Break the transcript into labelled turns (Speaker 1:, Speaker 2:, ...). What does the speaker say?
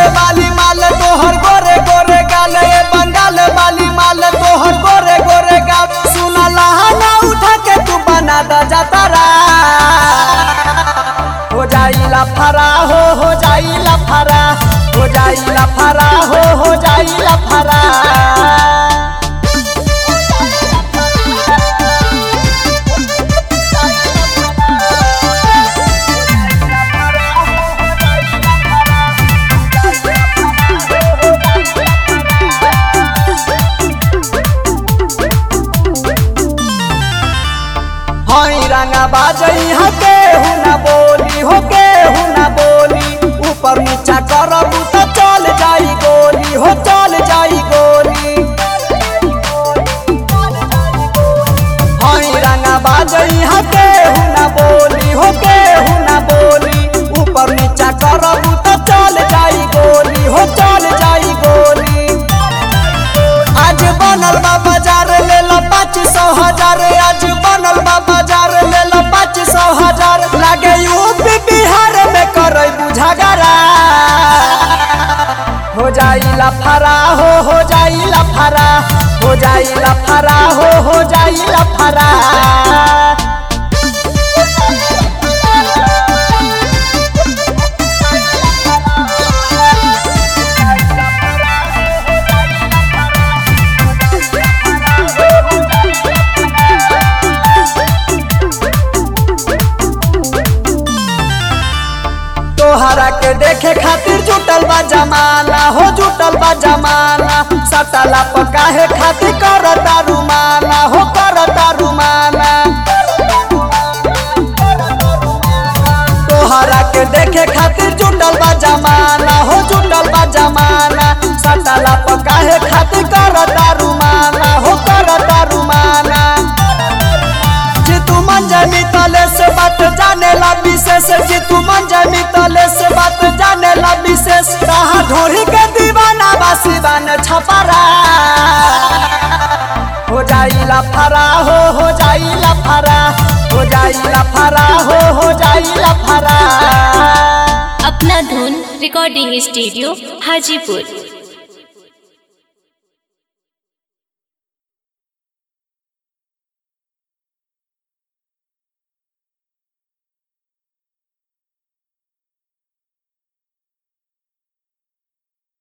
Speaker 1: वाली माल तोहर गोरे गोरे गाल ए बंगाल वाली माल तोहर गोरे गोरे गाल सुना लहाना उठा के तू बना दा जातारा हो जाइला फरा हो हो जाइला फरा हो जाइला फरा हो हो जाइला फरा हई रंगा बाजई हके हुना बोली होके हुना बोली ऊपर नीचा करबू तो चल जाई गोली हो चल जाई गोली हई रंगा बाजई हके हुना बोली होके हुना बोली ऊपर नीचा करबू तो चल जाई गोली हो चल जाई गोली आज बनल बा बाजार ले लो पाँच सौ हजार आज बनल बा बाजार ले लो पाँच सौ हजार लागे यूपी बिहार में करे बुझागरा हो जाइला फरा हो हो जाइला फरा हो जाइला फरा हो हो जाइला फरा तोहरा के देखे खातिर जुटल बा जमाना हो जुटल बा जमाना सटला पकाहे खातिर करता रुमाना हो करता रुमाना तोहरा के देखे खातिर जुटल बा जमाना हो जुटल बा जमाना सटला पकाहे खातिर करता रुमाना हो करता रुमाना जी तू मन जानी तले से बात जाने ला विशेष जी तू मन जानी तले से बात जाने ला विशेष रहा ढोरी के दीवाना बासी बन छपरा हो जाइला फरा हो हो जाइला फरा हो जाइला फरा हो हो जाइला फरा
Speaker 2: अपना धुन रिकॉर्डिंग स्टूडियो हाजीपुर